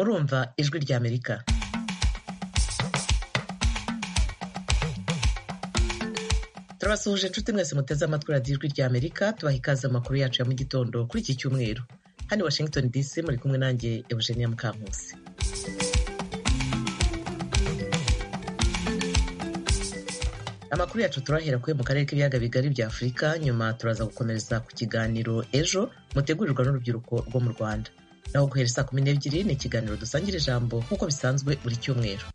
urumva Ijwi ry'Amerika turabasuhuje inshuti mwese muteze amatwi radiyo Ijwi ry'Amerika tubaha ikaze amakuru yacu ya mu gitondo kuri iki cyumweru hano i Washington DC muri kumwe nanjye Eugenia Mukankusi amakuru yacu turahera kuri mu karere k'ibiyaga bigari bya afurika nyuma turaza gukomereza ku kiganiro ejo mutegurirwa n'urubyiruko rwo mu rwanda naho guhera saa kumi n'ebyiri ni ikiganiro dusangira ijambo nk'uko bisanzwe buri cyumweru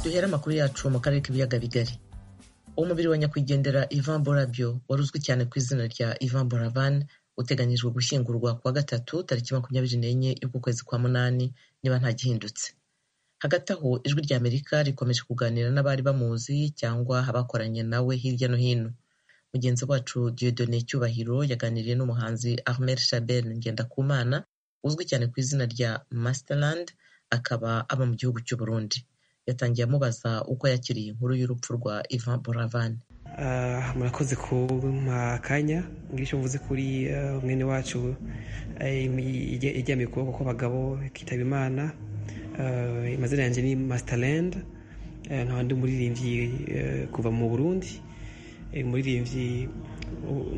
duhere amakuru yacu mu karere k'ibiyaga bigari umubiri wa nyakwigendera Ivan Borabyo waruzwi cyane ku izina rya Ivan Boravan uteganyijwe gushyingurwa kuwa gatatu tariki makumyabiri n'enye y'uku kwezi kwa munani niba nta gihindutse hagati aho ijwi rya amerika rikomeje kuganira n'abari bamuzi cyangwa abakoranye nawe hirya no hino mugenzi wacu Dieudonné cyubahiro yaganiriye n'umuhanzi Armel Shabel Ngendakumana uzwi cyane ku izina rya Masterland akaba aba mu gihugu cy'u Burundi yatangiye amubaza uko yakiriye inkuru y'urupfu rwa Ivan Buravan murakoze kumpa akanya ngicyo mvuze kuri mwene wacu iryamiye ukuboko kw'abagabo kitaba imana amazina yanjye ni Masterland nta ndi umuririmbyi kuva mu burundi umuririmbyi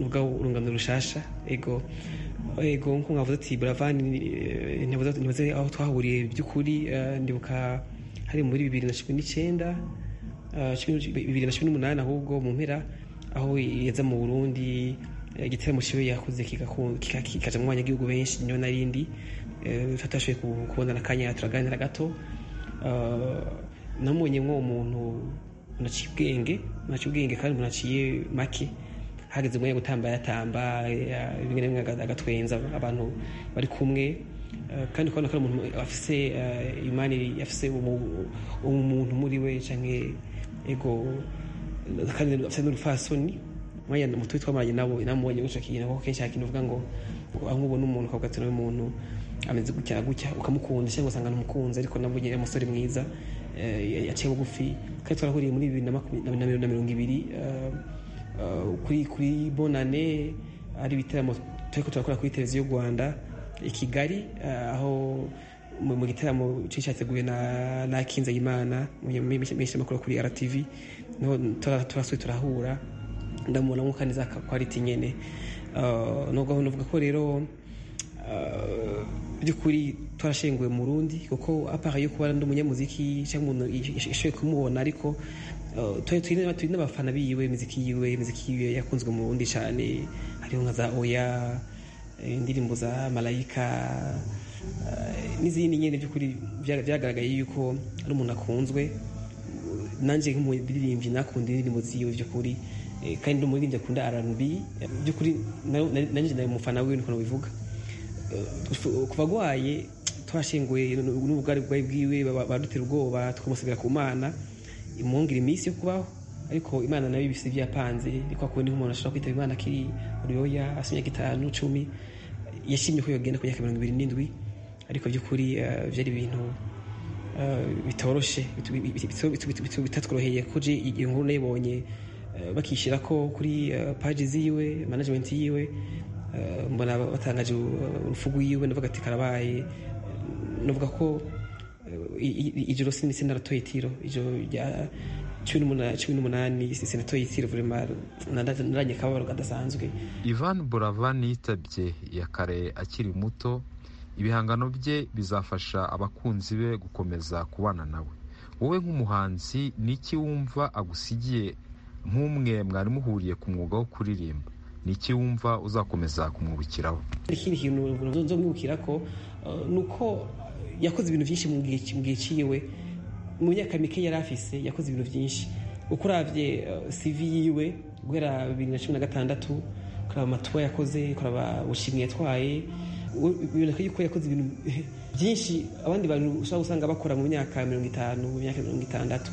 ubwo urunganira rushasha ego ego nk'uko mwavuze ati buravani ntibuze aho twahuriye by'ukuri ndibuka hari muri bibiri na cumi n'icyenda bibiri na cumi n'umunani ahubwo mu mpera aho yaza mu burundi igitaramo kiwe yakoze kikajya mu banyagihugu benshi niyo na rindi tutashoboye kubonana akanya turaganira gato namubonye mwo umuntu unaciye ubwenge unaciye ubwenge kandi umuntu aciye make hageze umwanya gutamba yatamba rimwe na rimwe agatwenza abantu bari kumwe kandi ukabona ko ari umuntu afise imani afise umuntu muri we cyangwa ego kandi afite n'urufasoni mwanya muto twamaranye nabo namubonye guca kintu kuko kenshi hari ikintu uvuga ngo aho ubona umuntu ukavuga ati umuntu ameze gutya gutya ukamukunda cyangwa ugasanga umukunzi ariko nabwo nyine umusore mwiza yaciye bugufi kandi twarahuriye muri bibiri na mirongo ibiri kuri kuri bonane ari ibitaramo turi turakora kuri televiziyo rwanda i kigali aho mu gitaramo cyateguwe na kinze y'imana menshi makuru kuri rtv niho turasuye turahura ndamubona nk'uko neza kwariti nyine nubwo navuga ko rero by'ukuri twarashenguwe mu rundi kuko apara yo kuba ndi umunyamuziki cyangwa umuntu ishoboye kumubona ariko turi n'abafana biwe imiziki yiwe imiziki yiwe yakunzwe mu rundi cyane hariho nka za oya indirimbo za malayika n'izindi nyine by'ukuri byagaragaye yuko ari umuntu akunzwe nanjye nk'umuririmbyi nakunda indirimbo ziwe by'ukuri kandi ndi umuririmbyi akunda rnb by'ukuri nanjye nawe umufana wiwe niko bivuga ku barwaye twashenguye n'ubugari bwawe bwiwe badutera ubwoba twamusigira ku mana imwongera iminsi yo kubaho ariko imana nayo ibisi byapanze ariko akundi nk'umuntu ashobora kwitaba imana akiri uruyoya hasi imyaka itanu cumi yashimye ko yogenda ku myaka mirongo ibiri n'indwi ariko by'ukuri byari ibintu bitoroshe bitatworoheye kuri iyo nkuru nayibonye bakishyira ko kuri paji ziwe management yiwe mbona batangaje urupfu rw'iwe ndavuga ati karabaye navuga ko ijoro sinisi naratoye itiro ijoro rya cumi n'umunani senato yitiriwe uremaro naranye akababaro kadasanzwe ivan buravan yitabye ya kare akiri muto ibihangano bye bizafasha abakunzi be gukomeza kubana nawe wowe nk'umuhanzi ni iki wumva agusigiye nk'umwe mwari muhuriye ku mwuga wo kuririmba ni iki wumva uzakomeza kumwibukiraho ikindi kintu nzomwibukira ko ni uko yakoze ibintu byinshi mu gihe cyiwe mu myaka mike yari afise yakoze ibintu byinshi uko urabye CV yiwe guhera bibiri na cumi na gatandatu ukaraba amatuba yakoze ukaraba ubushimwe yatwaye biboneka yuko yakoze ibintu byinshi abandi bantu ushobora gusanga bakora mu myaka mirongo itanu mu myaka mirongo itandatu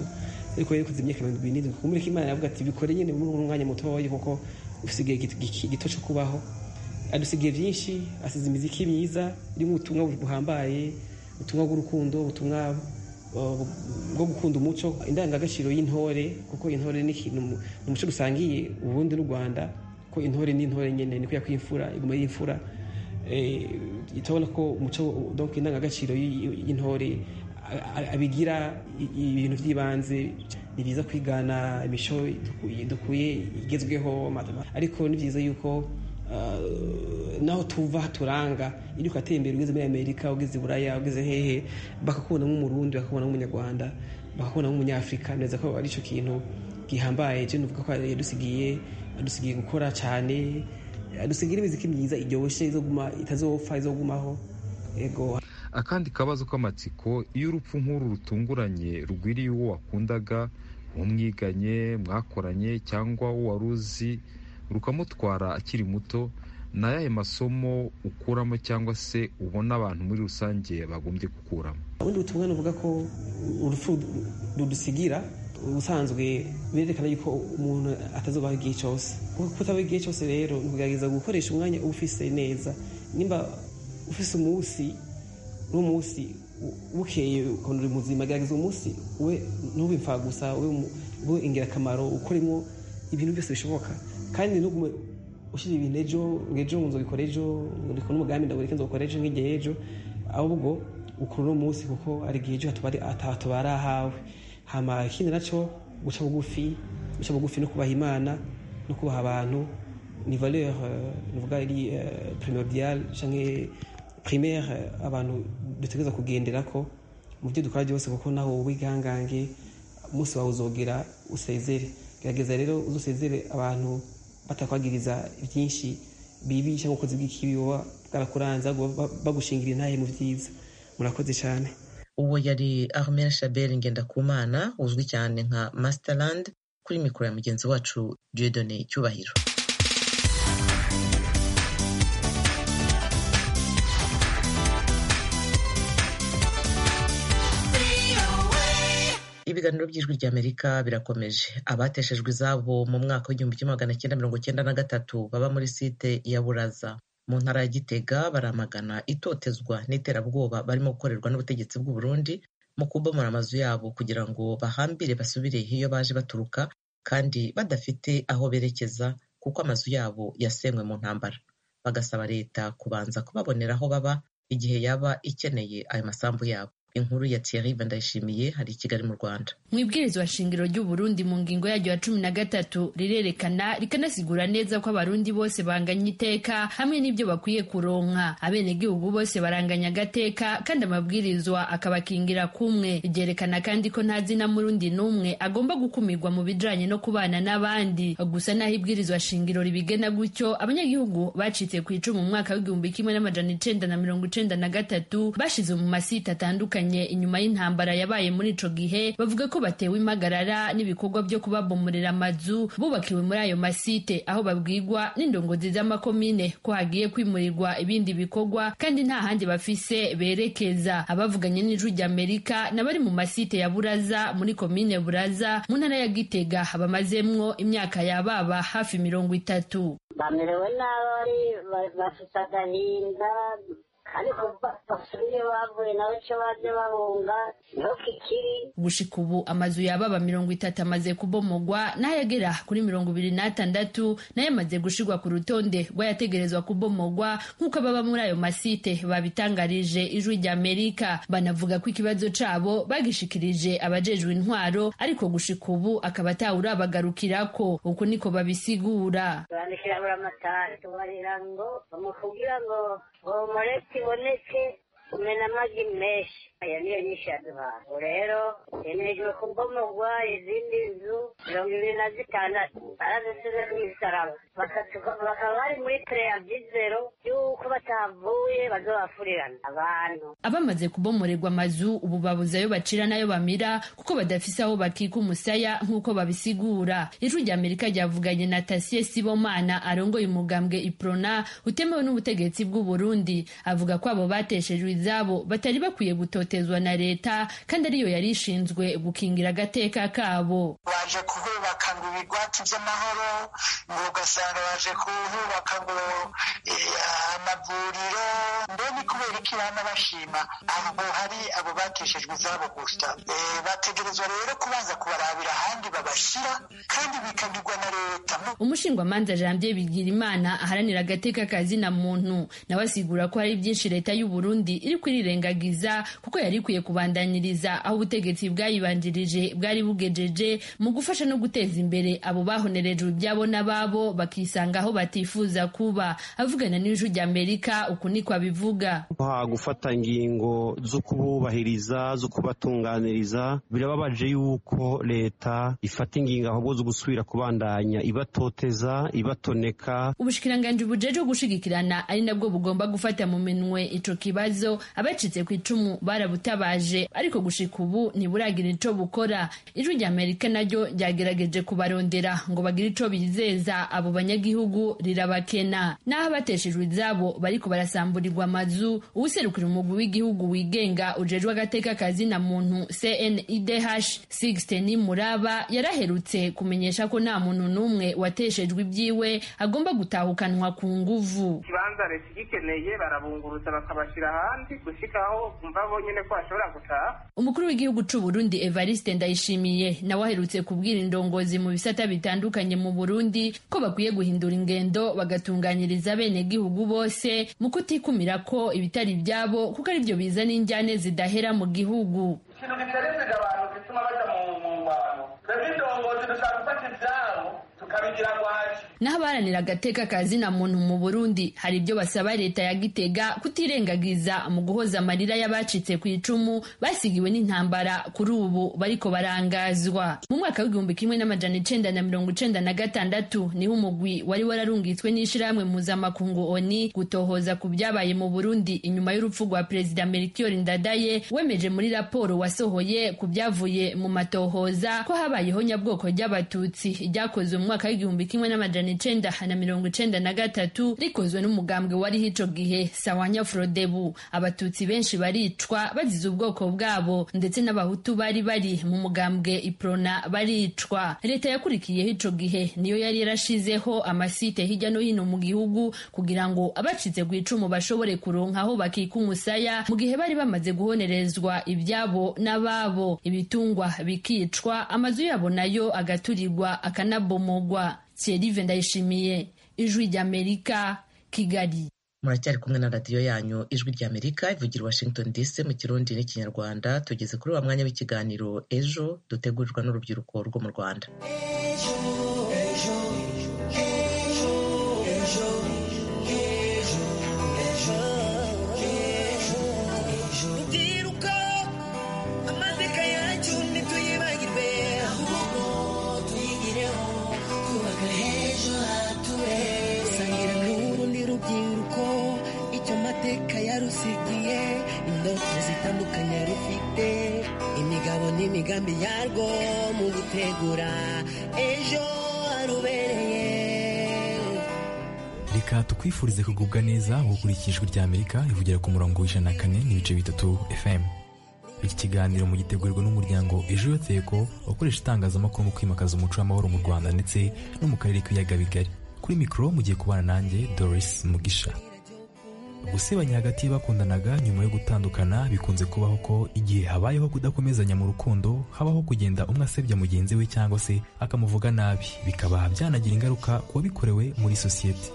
ariko yari yakoze imyaka mirongo irindwi kumureka imana yavuga ati bikore nyine muri uno mwanya mutoya kuko usigaye gito cyo kubaho adusigaye byinshi asize imiziki myiza irimo ubutumwa buhambaye ubutumwa bw'urukundo ubutumwa bwo gukunda umuco indangagaciro y'intore kuko intore ni umuco dusangiye uburundi n'u rwanda ko intore n'intore nyine niko yakwimfura iguma y'imfura turabona ko umuco donke indangagaciro y'intore abigira ibintu by'ibanze ni byiza kwigana imico dukuye igezweho ariko ni byiza yuko naho tuva haturanga iyo ukateye imbere ugeze muri amerika ugeze i buraya ugeze hehe bakakubona nk'umurundi bakakubona nk'umunyarwanda bakakubona nk'umunyafurika neza ko ari cyo kintu gihambaye cyo nuvuga ko yadusigiye adusigiye gukora cyane adusigira imiziki myiza iryoshye itazopfa izogumaho yego akandi kabazo k'amatsiko iyo urupfu nk'uru rutunguranye rugwiriye uwo wakundaga umwiganye mwakoranye cyangwa uwo wari uzi rukamutwara akiri muto ni ayahe masomo ukuramo cyangwa se ubona abantu muri rusange bagombye gukuramo ubundi butumwa nuvuga ko urupfu rudusigira ubusanzwe birerekana yuko umuntu atazubaho igihe cyose kutabaho igihe cyose rero ugerageza gukoresha umwanya ufise neza nimba ufise umunsi n'umunsi bukeye ukuntu uri muzima gerageza umunsi we ntube imfagusa ube ingirakamaro ukoremo ibintu byose bishoboka kandi ntugume ushyira ibintu ejo ngo ejo nzobikora ejo ndikora n'umugambi ndagurika nzobikora ejo nk'igihe ejo ahubwo ukora uno munsi kuko ari igihe ejo hatabara ahawe hama ikindi nacyo guca bugufi guca bugufi no kubaha imana no kubaha abantu ni valeur nuvuga ari primordial canke primaire abantu dutegereza kugendera ko mu byo dukora byose kuko naho wigangange umunsi wawe uzogera usezere gerageza rero uzusezere abantu batakwagiriza byinshi bibi cyangwa ukoze bw'ikibi woba bwarakuranza bagushingira intahe mu byiza murakoze cyane uwo yari armel shabel ngendakumana uzwi cyane nka masterland kuri mikoro ya mugenzi wacu diodone cyubahiro ibiganiro by'ijwi rya amerika birakomeje abateshejwe izabo mu mwaka w'igihumbi kimwe magana cyenda mirongo cyenda na gatatu baba muri site ya buraza mu ntara ya gitega baramagana itotezwa n'iterabwoba barimo gukorerwa n'ubutegetsi bw'u Burundi mu kubomora amazu yabo kugira ngo bahambire basubire iyo baje baturuka kandi badafite aho berekeza kuko amazu yabo yasenywe mu ntambara bagasaba leta kubanza kubabonera aho baba igihe yaba ikeneye ayo masambu yabo inkuru ya Thierry Bandayishimiye hari i Kigali mu Rwanda. Mu ibwirizwa shingiro ry'u Burundi mu ngingo yaryo ya cumi na gatatu rirerekana rikanasigura neza ko abarundi bose banganya iteka hamwe n'ibyo bakwiye kuronka. Abenegihugu bose baranganya agateka kandi amabwirizwa akabakingira kumwe. Ryerekana kandi ko nta zina murundi n'umwe agomba gukumirwa mu bijanye no kubana n'abandi. Gusa naho ibwirizwa shingiro ribigena gutyo abanyagihugu bacitse ku icumu mu mwaka w'igihumbi kimwe n'amajana icenda na mirongo icenda na gatatu bashize mu masite atandukanye inyuma y'intambara yabaye muri ico gihe bavuga ko batewe impagarara n'ibikorwa byo kubabomorera amazu bubakiwe muri ayo masite aho babwirwa n'indongozi z'amakomine ko hagiye kwimurirwa ibindi bikorwa kandi nta handi bafise berekeza abavuganye n'ijwi rya Amerika n'abari mu masite ya Buraza muri komine Buraza mu ntara ya Gitega bamazemwo imyaka yababa hafi mirongo itatu bamerewe nabi bafite agahinda ariko basubiye bavuye nawe cyo baje babunga niho kikiri gushika ubu amazu yababa mirongo itatu amaze kubomogwa n'ayagera kuri mirongo ibiri n'atandatu nayo amaze gushirwa ku rutonde rw'ayategerezwa kubomogwa nk'uko ababa muri ayo masite babitangarije ijwi rya amerika banavuga ko ikibazo cabo bagishikirije abajejwe intwaro ariko gushika ubu akaba atawurabagarukirako uko niko babisigura bandikira buri amatara tubarira ngo bamukubwira ngo bomore kiboneke kumena amagi menshi aya niyo nyinshi yaduhaye ubu rero hemejwe kubomogwa izindi nzu mirongo ibiri na zitandatu barazisize ku misaraba bakaba bari muri pureya byizero y'uko batavuye bazobafurirana abantu abamaze kubomorerwa amazu ubu babuze ayo bacira n'ayo bamira kuko badafise aho bakika umusaya nk'uko babisigura ijwi rya amerika ryavuganye na tasiye sibomana arongoye umugambwe iprona utemewe n'ubutegetsi bw'u burundi avuga ko abo bateshejwe izabo batari bakwiye gutotezwa na leta kandi ariyo yari ishinzwe gukingira agateka kabo baje kuhubaka ngo ibigwati by'amahoro ngo ugasanga baje kuhubaka ngo amavuriro mbe ni kubera iki bana bashima ahubwo hari abo bateshejwe izabo gusa bategerezwa rero kubanza kubarabira ahandi babashyira kandi bikagirwa na leta umushingwamanza janvier bigirimana aharanira agateka kazina muntu nawe asigura ko hari byinshi leta y'u Burundi iri kwirirengagiza kuko yari ikwiye kubandaniriza aho ubutegetsi bwayibanjirije bwari bugejeje mu gufasha no guteza imbere abo bahonerejwe ibyabo n'ababo bakisanga aho batifuza kuba avugana n'ijwi ry'amerika uku niko abivuga nta gufata ingingo zo kububahiriza zo kubatunganiriza birababaje yuko leta ifata ingingo ahubwo zo gusubira kubandanya ibatoteza ibatoneka ubushikiranganje bujejwe gushigikirana ari nabwo bugomba gufata mu minwe ico kibazo abacitse ku icumu barabutabaje ariko gushika ubu ntiburagira ico bukora ijwi ry'amerika naryo ryagerageje kubarondera ngo bagire ico bizeza abo banyagihugu rirabakena n'aho abateshejwe izabo bariko barasamburirwa amazu uwuserukira umugwi w'igihugu wigenga ujejwe agateka kazina muntu cnidh sixten muraba yaraherutse kumenyesha ko nta muntu n'umwe wateshejwe ibyiwe agomba gutahukanwa ku nguvu ikibanza leta igikeneye barabungurutsa bakabashyira ahandi gushyikaho kumva bo nyine ko bashobora gutaha umukuru w'igihugu c'u Burundi Evariste Ndayishimiye nawe aherutse kubwira indongozi mu bisata bitandukanye mu Burundi ko bakwiye guhindura ingendo bagatunganyiriza bene gihugu bose mu kutikumira ko ibitari byabo kuko aribyo bizana injyane zidahera mu gihugu ikintu giterezega abantu gituma bajya mu ngwano twebwe indongozi dushaka gufata ibyabo tukabigira gwaje n'abaharanira agateka kazina muntu mu burundi hari ibyo basaba leta ya gitega kutirengagiza mu guhoza amarira y'abacitse ku icumu basigiwe n'intambara kuri ubu bariko barangazwa mu mwaka w'igihumbi kimwe n'amajana icenda na mirongo icenda na gatandatu niho umugwi wari wararungitswe n'ishirahamwe mpuzamakungu oni gutohoza ku byabaye mu burundi inyuma y'urupfu rwa perezida melchior ndadaye wemeje muri raporo wasohoye ku byavuye mu matohoza ko habayeho nyabwoko ry'abatutsi ryakozwe mu mwaka w'igihumbi kimwe n'amajana amajana icenda na mirongo icenda na gatatu rikozwe n'umugambwe wariho ico gihe sawanya frodebu abatutsi benshi baricwa bazize ubwoko bwabo ndetse n'abahutu bari bari mu mugambwe iprona baricwa leta yakurikiyeho ico gihe niyo yari yarashizeho amasite hirya no hino mu gihugu kugira ngo abacitse ku icumu bashobore kuronka aho bakika umusaya mu gihe bari bamaze guhonerezwa ibyabo n'ababo ibitungwa bikicwa amazu yabo nayo agaturirwa akanabomogwa Thierry Ndayishimiye ijwi ry'Amerika Kigali muracyari kumwe na radiyo yanyu ijwi ry'Amerika ivugira Washington DC mu kirundi n'ikinyarwanda tugeze kuri wa mwanya w'ikiganiro ejo dutegurirwa n'urubyiruko rwo mu Rwanda ejo, ejo, ejo, ejo. yarusigiye indoto zitandukanye rufite imigabo n'imigambi yarwo mu gutegura ejo harubereye reka tukwifurize kugubwa neza gukurikijwe ry'amerika rivugira ku murongo w'ijana na kane n'ibice bitatu fm iki kiganiro mu gitegurirwa n'umuryango ejo yoteko ukoresha itangazamakuru mu kwimakaza umuco w'amahoro mu rwanda ndetse no mu karere k'ibiyaga bigari kuri mikoro mugiye kubana nanjye doris mugisha gusebanya hagati y'abakundanaga nyuma yo gutandukana bikunze kubaho ko igihe habayeho kudakomezanya mu rukundo habaho kugenda umwe asebya mugenzi we cyangwa se akamuvuga nabi bikaba byanagira ingaruka ku wabikorewe muri sosiyete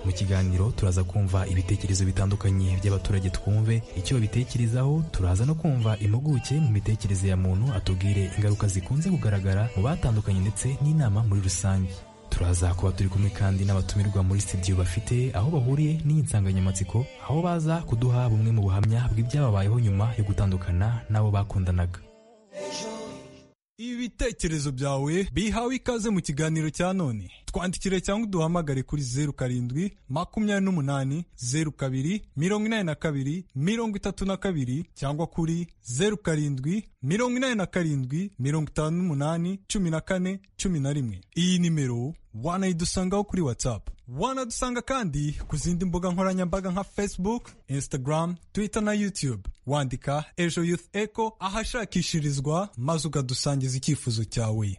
mu kiganiro turaza kumva ibitekerezo bitandukanye by'abaturage twumve icyo babitekerezaho turaza no kumva impuguke mu mitekerereze ya muntu atubwire ingaruka zikunze kugaragara mu batandukanye ndetse n'inama muri rusange turaza kuba turi kumwe kandi n'abatumirwa muri studio bafite aho bahuriye n'iyi nsanganyamatsiko aho baza kuduha bumwe mu buhamya bw'ibyababayeho nyuma yo gutandukana n'abo bakundanaga ibitekerezo byawe bihawe ikaze mu kiganiro cya none twandikire cyangwa uduhamagare kuri zeru karindwi makumyabiri n'umunani zeru kabiri mirongo inani na kabiri mirongo itatu na kabiri cyangwa kuri zeru karindwi mirongo inani na karindwi mirongo itanu n'umunani cumi na kane cumi na rimwe iyi nimero wanayidusangaho kuri watsapu wanadusanga kandi ku zindi mbuga nkoranyambaga nka facebook instagram twitter na youtube wandika ejo youth echo ahashakishirizwa maze ukadusangiza icyifuzo cyawe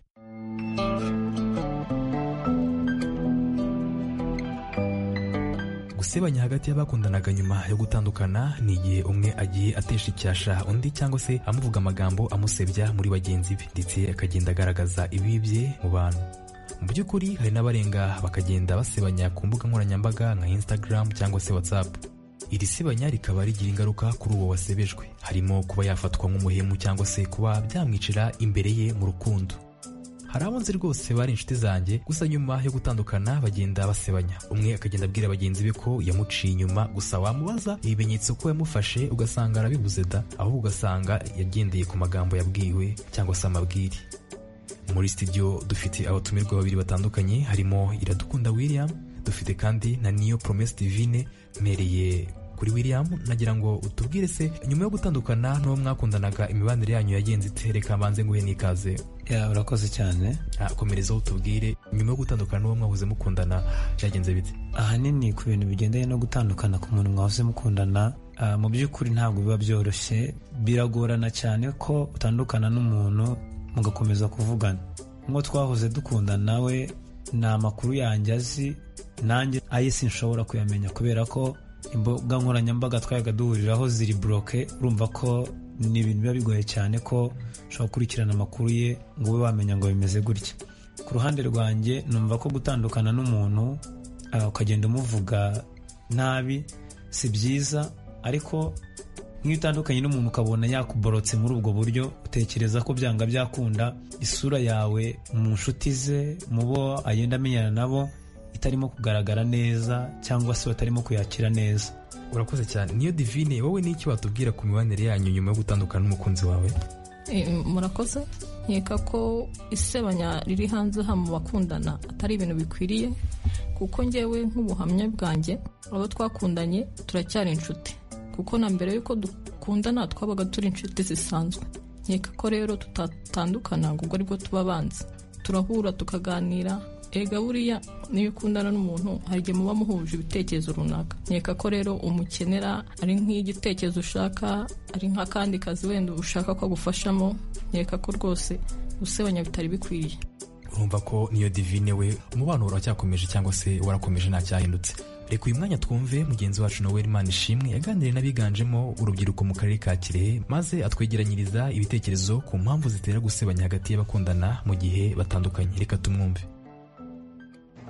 gusebanya hagati y'abakundanaga nyuma yo gutandukana ni igihe umwe agiye atesha icyasha undi cyangwa se amuvuga amagambo amusebya muri bagenzi be ndetse akagenda agaragaza ibibye mu bantu mu by'ukuri hari n'abarenga bakagenda basebanya ku mbuga nkoranyambaga nka instagram cyangwa se whatsapp iri sebanya rikaba rigira ingaruka kuri uwo wasebejwe harimo kuba yafatwa nk'umuhemu cyangwa se kuba byamwicira imbere ye mu rukundo hari abo nzi rwose bari inshuti zanjye gusa nyuma yo gutandukana bagenda basebanya umwe akagenda abwira bagenzi be ko yamuciye inyuma gusa wamubaza ibimenyetso ko yamufashe ugasanga arabibuze da ahubwo ugasanga yagendeye ku magambo yabwiwe cyangwa se amabwire muri studio dufite abatumirwa babiri batandukanye harimo iradukunda william dufite kandi na niyo promesse divine mpereye kuri william nagira ngo utubwire se nyuma yo gutandukana n'uwo mwakundanaga imibanire yanyu yagenze itereka mbanze nguhe n'ikaze ya urakoze cyane Ah, komerezaho utubwire nyuma yo gutandukana n'uwo mwahoze mukundana byagenze bite ahanini ku bintu bigendanye no gutandukana ku muntu mwahoze mukundana ah, mu by'ukuri ntabwo biba byoroshye biragorana cyane ko utandukana n'umuntu mugakomeza kuvugana nk'uwo twahoze dukundana nawe ni amakuru yanjye azi nanjye aye sinshobora kuyamenya kubera ko imbuga nkoranyambaga twayaga duhuriraho ziri buroke urumva ko ni ibintu biba bigoye cyane ko ushobora gukurikirana amakuru ye ngo ube wamenya ngo bimeze gutya ku ruhande rwanjye numva ko gutandukana n'umuntu ah, ukagenda umuvuga nabi si byiza ariko nk'iyo utandukanye n'umuntu ukabona yakuborotse muri ubwo buryo utekereza ko byanga byakunda isura yawe mu nshuti ze mu bo agenda amenyana nabo itarimo kugaragara neza cyangwa se batarimo kuyakira neza urakoze cyane niyo divine wowe n'iki watubwira ku mibanire yanyu nyuma yo gutandukana n'umukunzi wawe Eh, murakoze nkeka ko isebanya riri hanze aha mu bakundana atari ibintu bikwiriye kuko ngewe nk'ubuhamya bwanjye abo twakundanye turacyari inshuti kuko na mbere y'uko dukundana twabaga turi inshuti zisanzwe nkeka ko rero tutatandukana ngo ubwo aribwo tuba abanzi turahura tukaganira erega buriya niyo ukundana n'umuntu hari igihe muba muhuje ibitekerezo runaka nkeka ko rero umukenera ari nk'igitekerezo ushaka ari nk'akandi kazi wenda ushaka ko agufashamo nkeka ko rwose gusebanya bitari bikwiriye urumva ko niyo divine we umubano uracyakomeje cyangwa se warakomeje ntacyahindutse reka uyu mwanya twumve mugenzi wacu noel imana ishimwe yaganiriye n'abiganjemo urubyiruko mu karere ka kirehe maze atwegeranyiriza ibitekerezo ku mpamvu zitera gusebanya hagati y'abakundana mu gihe batandukanye reka tumwumve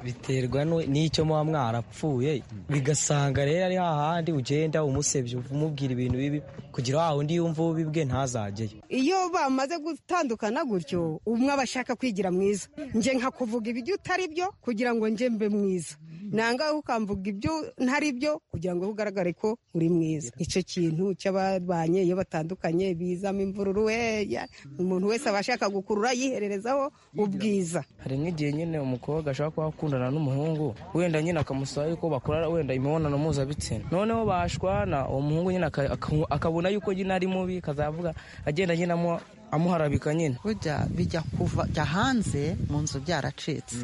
biterwa nu- n'icyo muba mwarapfuye bigasanga rero ari hahandi ugenda umusebya umubwira ibintu bibi kugira wa wundi yumva ubibwe ntazajyeyo iyo bamaze gutandukana gutyo umwe aba ashaka kwigira mwiza nje nka kuvuga ibyo utari byo kugira ngo nje mbe mwiza nanga ukamvuga ibyo ntari byo kugira ngo ugaragare ko uri mwiza icyo kintu cy'ababanye iyo batandukanye bizamo imvururu we ya- umuntu wese aba ashaka gukurura yihererezaho ubwiza hari nk'igihe nyine umukobwa ashobora kuba akundana n'umuhungu wenda nyine akamusaba yuko bakora wenda imibonano mpuzabitsina noneho bashwana uwo muhungu nyine aka- aka- akabona yuko nyine ari mubi kazavuga agenda nyine amu- amuharabika nyine burya bijya kuva jya hanze mu nzu byaracitse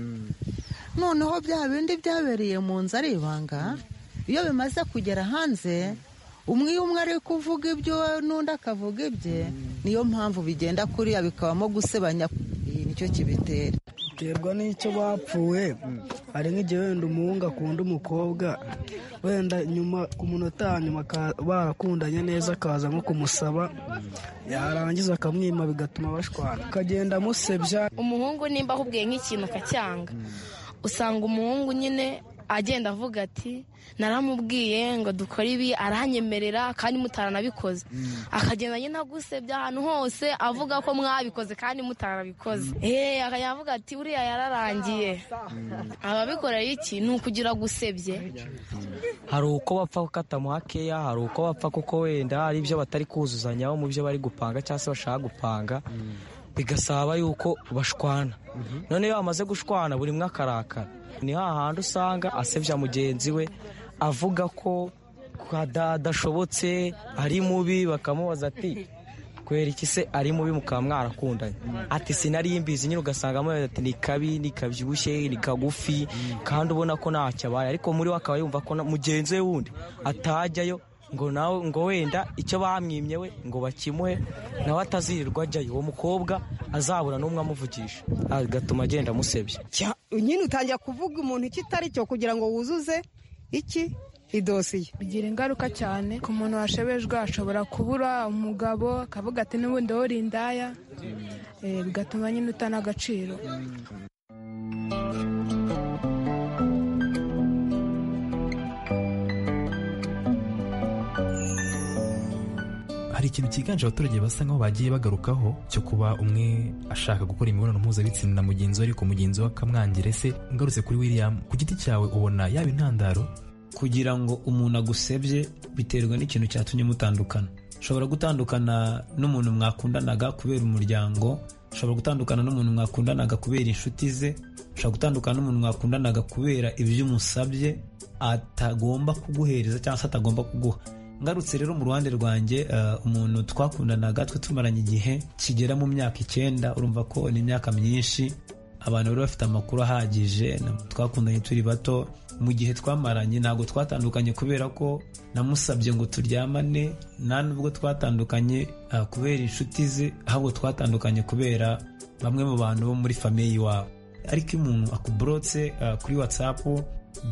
noneho bya bindi byabereye mu nzu ari ibanga iyo bimaze kugera hanze umwe iyo umwe ari kuvuga ibyo n'undi akavuga ibye niyo mpamvu bigenda kuriya bikabamo gusebanya Iyi nicyo kibitera biterwa n'icyo bapfuye hari nk'igihe wenda umuhungu akunda umukobwa wenda nyuma ku munota wa nyuma aka- barakundanye neza akaza nko kumusaba yarangiza akamwima bigatuma bashwana akagenda amusebya umuhungu nimba ahubwiye nk'ikintu akacyanga usanga umuhungu nyine agenda avuga ati naramubwiye ngo dukore ibi aranyemerera kandi mutaranabikoze akagenda nyine agusebya ahantu hose avuga ko mwabikoze kandi mutarabikoze eee akajya avuga ati uriya yararangiye ababikorera iki ni ukugira gusebye hari uko bapfa katamuha keya hari uko bapfa kuko wenda hari ibyo batari kuzuzanyaho mu byo bari gupanga cyangwa se bashaka gupanga bigasaba yuko bashwana none iyo bamaze gushwana buri umwe akarakara ni hahandi usanga asebya mugenzi we avuga ko kada- adashobotse ari mubi bakamubaza ati kubera iki se ari mubi mukaba mwarakundanye ati sinari mbizi nyine ugasanga amubaza ati ni kabi ni kabyibushye ni kagufi kandi ubona ko ntacyo abaye ariko muri we akaba yumva ko na- mugenzi we wundi atajyayo ngo nawe ngo wenda icyo bamwimye we ngo bakimuhe nawe atazirirwa ajyayo uwo mukobwa azabura n'umwe amuvugisha agatuma agenda amusebya nyine utangira kuvuga umuntu icyo itari cyo kugira ngo wuzuze iki idosiye bigira ingaruka cyane ku muntu washebejwe ashobora kubura umugabo akavuga ati n'ubundi wowe uri indaya Eh, bigatuma nyine utana agaciro hari ikintu cyiganje abaturage basa nkaho bagiye bagarukaho cyo kuba umwe ashaka gukora imibonano mpuzabitsina na mugenzi we ariko mugenzi we akamwangira ese ngarutse kuri william ku giti cyawe ubona yaba intandaro kugira ngo umuntu agusebye biterwa n'ikintu cyatumye mutandukana ushobora gutandukana n'umuntu mwakundanaga kubera umuryango ushobora gutandukana n'umuntu mwakundanaga kubera inshuti ze ushobora gutandukana n'umuntu mwakundanaga kubera ibyo umusabye atagomba kuguhereza cyangwa se atagomba kuguha ngarutse rero mu ruhande rwanjye eh, umuntu twakundanaga twe tumaranye igihe kigera mu myaka icyenda urumva ko ni imyaka myinshi abantu bari bafite amakuru ahagije na- twakundanye turi bato mu gihe twamaranye ntabwo twatandukanye kubera ko namusabye ngo turyamane nta nubwo twatandukanye ah, kubera inshuti ze ahubwo twatandukanye kubera bamwe mu bantu bo muri famiye iwabo ariko iyo umuntu akuburotse ah, kuri watsapu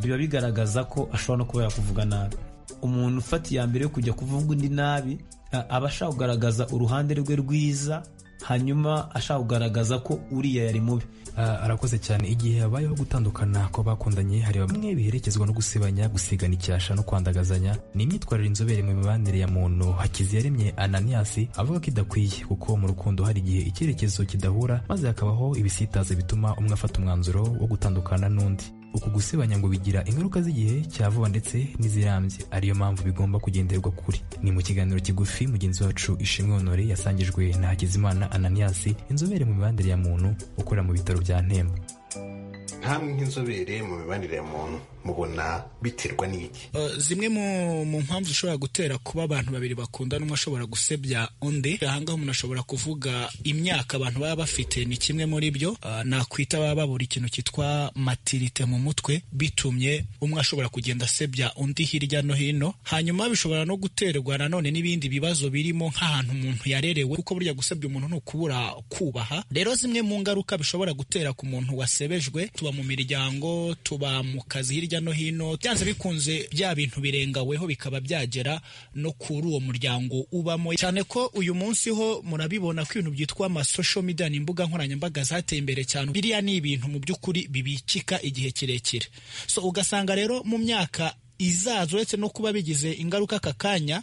biba bigaragaza ko ashobora no kuba yakuvuga nabi umuntu ufata iya mbere yo kujya kuvuga undi nabi a- aba ashaka kugaragaza uruhande rwe rwiza hanyuma ashaka kugaragaza ko uriya yari mubi arakoze cyane igihe habayeho gutandukana kw'abakundanye hari bamwe biherekezwa no gusebanya gusigana icyasha no kwandagazanya ni imyitwarire inzobere mu mibanire ya muntu hakiziyaremye ananias avuga ko idakwiye kuko mu rukundo hari igihe icyerekezo kidahura maze hakabaho ibisitaza bituma umwe afata umwanzuro wo gutandukana n'undi uku gusebanya ngo bigira ingaruka z'igihe cya vuba ndetse n'izirambye ariyo mpamvu bigomba kugenderwa kuri ni mu kiganiro kigufi mugenzi wacu ishimwe honore yasangijwe na hakizimana ananias inzobere mu mibanire ya muntu ukorera mu bitaro bya ntemba nkamwe nk'inzobere mu mibanire ya muntu mubona biterwa n'iki Uh, zimwe mu mu mpamvu zishobora gutera kuba abantu babiri bakundana umwe ashobora gusebya undi ahangaha umuntu ashobora kuvuga imyaka abantu baba bafite ni kimwe muri byo Uh, nakwita baba babura ikintu cyitwa matirite mu mutwe bitumye umwe ashobora kugenda asebya undi hirya no hino hanyuma bishobora no guterwa nanone n'ibindi bibazo birimo nk'ahantu umuntu yarerewe kuko burya gusebya umuntu ni ukubura kubaha rero zimwe mu ngaruka bishobora gutera ku muntu wasebejwe tuba mu miryango tuba mu kazi hirya no hino byanze bikunze bya bintu birengaweho bikaba byagera no kuri uwo muryango ubamo cyane ko uyu munsi ho murabibona ko ibintu byitwa amasosho media ni imbuga nkoranyambaga zateye imbere cyane biriya ni ibintu mu by'ukuri bibikika igihe kirekire so ugasanga rero mu myaka izaza uretse no kuba bigize ingaruka aka kanya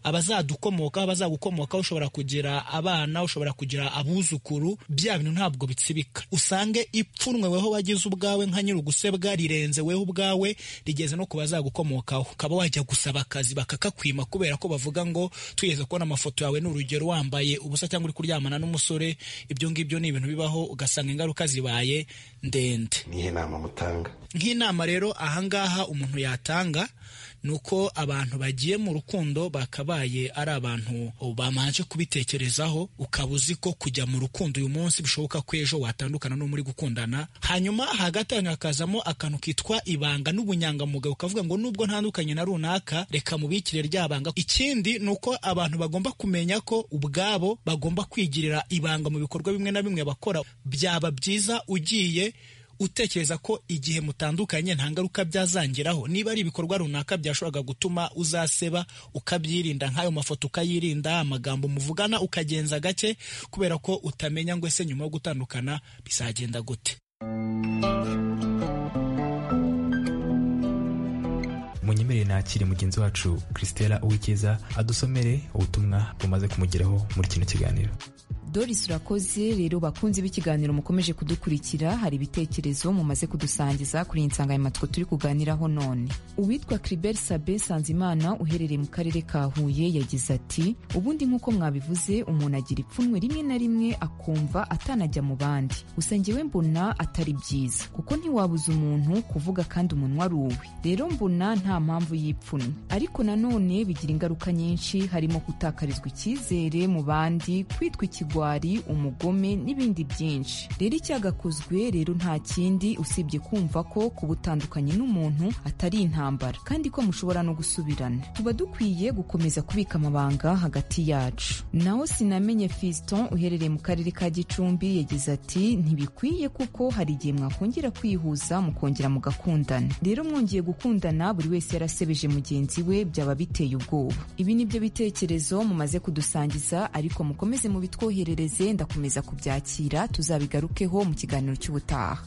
abazadukomokaho abazagukomokaho ushobora kugira abana ushobora kugira abuzukuru bya bintu ntabwo bitsibika usange ipfunwe weho wagize ubwawe nka nyir'ugusebwa rirenze weho ubwawe rigeze no ku bazagukomokaho ukaba wajya gusaba akazi bakakakwima kubera ko bavuga ngo twigeze kubona amafoto yawe ni urugero wambaye ubusa cyangwa uri kuryamana n'umusore ibyo ngibyo ni ibintu bibaho ugasanga ingaruka zibaye ndende nihe nama mutanga nk'inama rero ahangaha umuntu yatanga ni uko abantu bagiye mu rukundo bakabaye ari abantu bamanje kubitekerezaho ukaba uzi ko kujya mu rukundo uyu munsi bishoboka ko ejo watandukana n'uwo muri gukundana hanyuma hagati ahantu hakazamo akantu kitwa ibanga n'ubunyangamugayo ukavuga ngo nubwo ntandukanye na runaka reka mubikire ryabanga ikindi ni uko abantu bagomba kumenya ko ubwabo bagomba kwigirira ibanga mu bikorwa bimwe na bimwe bakora byaba byiza ugiye utekereza ko igihe mutandukanye nta ngaruka byazangiraho niba ari ibikorwa runaka byashoboraga gutuma uzaseba ukabyirinda nk'ayo mafoto ukayirinda amagambo muvugana ukagenza gake kubera ko utamenya ngo ese nyuma yo gutandukana bizagenda gute munyemerere nakire mugenzi wacu christela uwikiza adusomere ubutumwa bumaze kumugeraho muri kino kiganiro doris urakoze rero bakunze b'ikiganiro mukomeje kudukurikira hari ibitekerezo mumaze kudusangiza kuri iyi nsanganyamatsiko turi kuganiraho none uwitwa kiriberi sabe sanzimana uherereye mu karere ka huye yagize ati ubundi nk'uko mwabivuze umuntu agira ipfunwe rimwe na rimwe akumva atanajya mu bandi gusa njyewe mbona atari byiza kuko ntiwabuza umuntu kuvuga kandi umunwa ari uwe rero mbona nta mpamvu y'ipfunwe ariko nanone bigira ingaruka nyinshi harimo gutakarizwa icyizere mu bandi kwitwa ikigwari umugome n'ibindi byinshi rero icyagakozwe rero nta kindi usibye kumva ko kuba utandukanye n'umuntu atari intambara kandi ko mushobora no gusubirana tuba dukwiye gukomeza kubika amabanga hagati yacu naho sinamenye fiston uherereye mu karere ka gicumbi yagize ati ntibikwiye kuko hari igihe mwakongera kwihuza mukongera mugakundana rero mwongeye gukundana buri wese yarasebeje mugenzi we byaba biteye ubwoba ibi ni byo bitekerezo mumaze kudusangiza ariko mukomeze mubitwoherereze ndakomeza kubyakira tuzabigarukeho mu kiganiro cy'ubutaha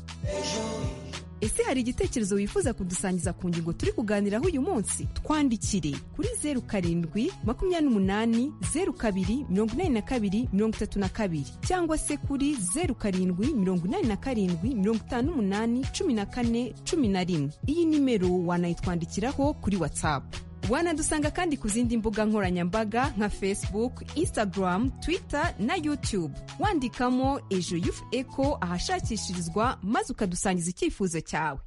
ese hari igitekerezo wifuza kudusangiza ku ngingo turi kuganiraho uyu munsi twandikire kuri zeru karindwi makumyabiri n'umunani zeru kabiri mirongo inani na kabiri mirongo itatu na kabiri cyangwa se kuri zeru karindwi mirongo inani na karindwi mirongo itanu n'umunani cumi na kane cumi na rimwe iyi nimero wanayitwandikiraho kuri watsapu wanadusanga kandi ku zindi mbuga nkoranyambaga nka facebook instagram twitter na youtube wandikamo ejo yufu eco ahashakishirizwa maze ukadusangiza icyifuzo cyawe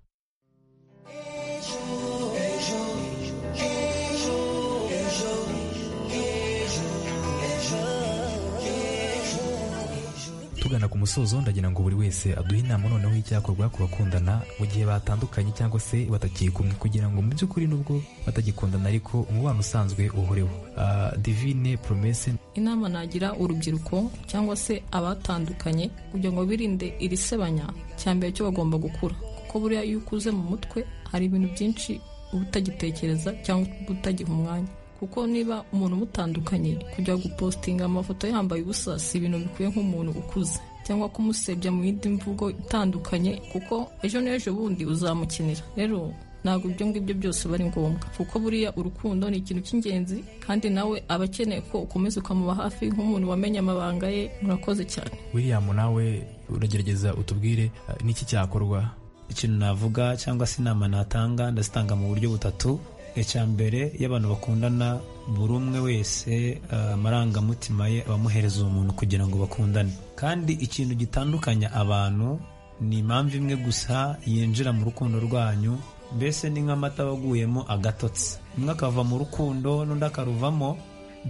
tugana ku musozo ndagira ngo buri wese aduhe inama noneho y'icyakorwa ku bakundana mu gihe batandukanye cyangwa se batagiye kumwe kugira ngo mu by'ukuri nubwo batagikundana ariko umubano usanzwe uhoreho Ah, divine promese inama nagira urubyiruko cyangwa se abatandukanye kugira ngo birinde iri sebanya cya mbere cyo bagomba gukura kuko buriya iyo ukuze mu mutwe hari ibintu byinshi uba utagitekereza cyangwa uba utagiha umwanya kuko niba umuntu umutandukanye kujya gupositinga amafoto yambaye ubusa si ibintu bikwiye nk'umuntu ukuze cyangwa kumusebya mu yindi mvugo itandukanye kuko ejo n'ejo bundi uzamukenera rero ntabwo ibyo ngibyo byose biba ari ngombwa kuko buriya urukundo ni ikintu cy'ingenzi kandi nawe aba akeneye ko ukomeza ukamuba hafi nk'umuntu wamenye amabanga ye murakoze cyane william nawe uragerageza utubwire ah, niki cyakorwa ikintu navuga cyangwa se inama natanga ndazitanga mu buryo butatu icya mbere iyo abantu bakundana buri umwe wese ah, amarangamutima ye abamuhereza uwo muntu kugira ngo bakundane kandi ikintu gitandukanya abantu ni impamvu imwe gusa yinjira mu rukundo rwanyu mbese ni nk'amata waguyemo agatotsi umwe akava mu rukundo n'undi akaruvamo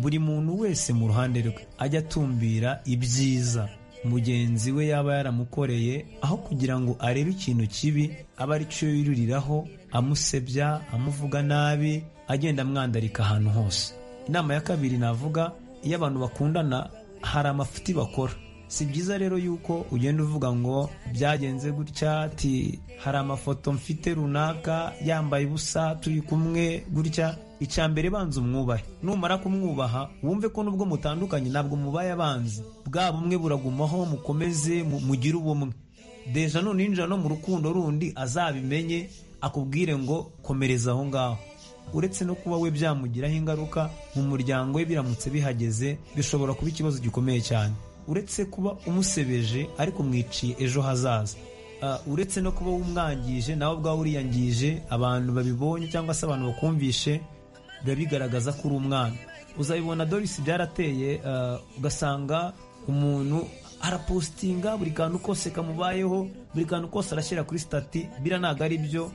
buri muntu wese mu ruhande rwe ajya atumbira ibyiza mugenzi we yaba yaramukoreye aho kugira ngo arebe ikintu kibi aba ari cyo yuririraho amusebya amuvuga nabi agenda amwandarika ahantu hose inama ya kabiri navuga iyo abantu bakundana hari amafuti bakora si byiza rero yuko ugenda uvuga ngo byagenze gutya ati hari amafoto mfite runaka yambaye ubusa turi kumwe gutya icya mbere banza umwubahe numara kumwubaha wumve ko nubwo mutandukanye ntabwo mubaye abanzi bwa bumwe buragumaho mukomeze mu- mugire ubumwe deja nuninjira no mu rukundo rundi azabimenye akubwire ngo komereza aho ngaho uretse no kuba we byamugiraho ingaruka mu muryango we biramutse bihageze bishobora kuba ikibazo gikomeye cyane uretse kuba umusebeje ariko mwiciye ejo hazaza Ah, uretse no kuba wumwangije nawe ubwawe uriyangije abantu babibonye cyangwa se abantu bakumvishe biba bigaragaza ko uri umwana uzabibona dorisi byarateye ah, ugasanga umuntu arapositinga buri kantu kose kamubayeho buri kantu kose arashyira kuri sitati bira ntabwo ari byo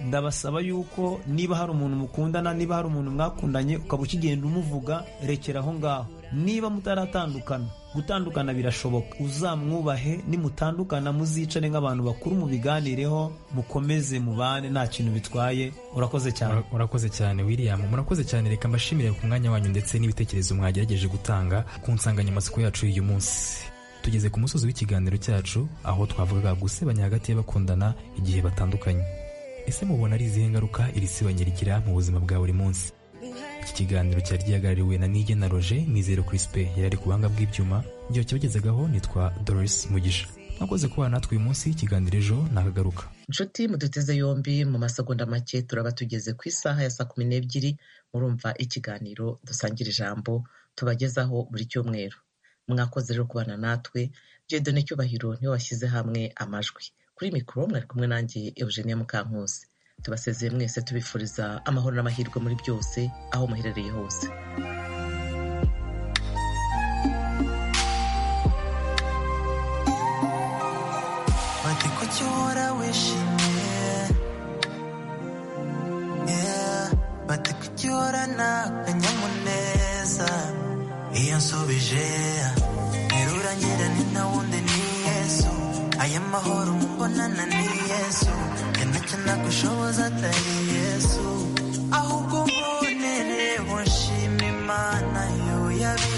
ndabasaba yuko niba hari umuntu mukundana niba hari umuntu mwakundanye ukaba ukigenda umuvuga rekera aho ngaho niba mutaratandukana gutandukana birashoboka uzamwubahe nimutandukana muzicare nk'abantu bakuru mubiganireho mukomeze mubane nta kintu bitwaye urakoze cyane Mura- murakoze cyane william murakoze cyane reka mbashimire ku mwanya wanyu ndetse n'ibitekerezo mwagerageje gutanga ku nsanganyamatsiko yacu y'uyu munsi tugeze ku musozi w'ikiganiro cyacu aho twavugaga gusebanya hagati y'abakundana igihe batandukanye ese mubona ari izihe ngaruka iri sebanya rigira mu buzima bwa buri munsi iki kiganiro cyari gihagarariwe na nige na roger nizero crispe yari ari ku buhanga bw'ibyuma igihe cyabagezagaho nitwa doris mugisha mwakoze kubana natwe uyu munsi ikiganiro ejo nakagaruka inshuti muduteze yombi mu masegonda make turaba tugeze ku isaha ya saa kumi n'ebyiri murumva ikiganiro dusangira ijambo tubagezaho buri cyumweru mwakoze rero kubana natwe jedone cyubahiro niwe washyize hamwe amajwi kuri mikoro mwari kumwe nanjye eugenia mukankusi tubasezeye mwese tubifuriza amahoro n'amahirwe muri byose aho muherereye hose Bati kuki uhora wishimye Yeah. Bati kuki uhora n'akanyamuneza iyo nsubije ntirurangira ni nta wundi ni yesu aya mahoro mumbonana ni yesu yanacyo nagushoboza atari yesu ahubwo mbonereho nshima imana yo yabi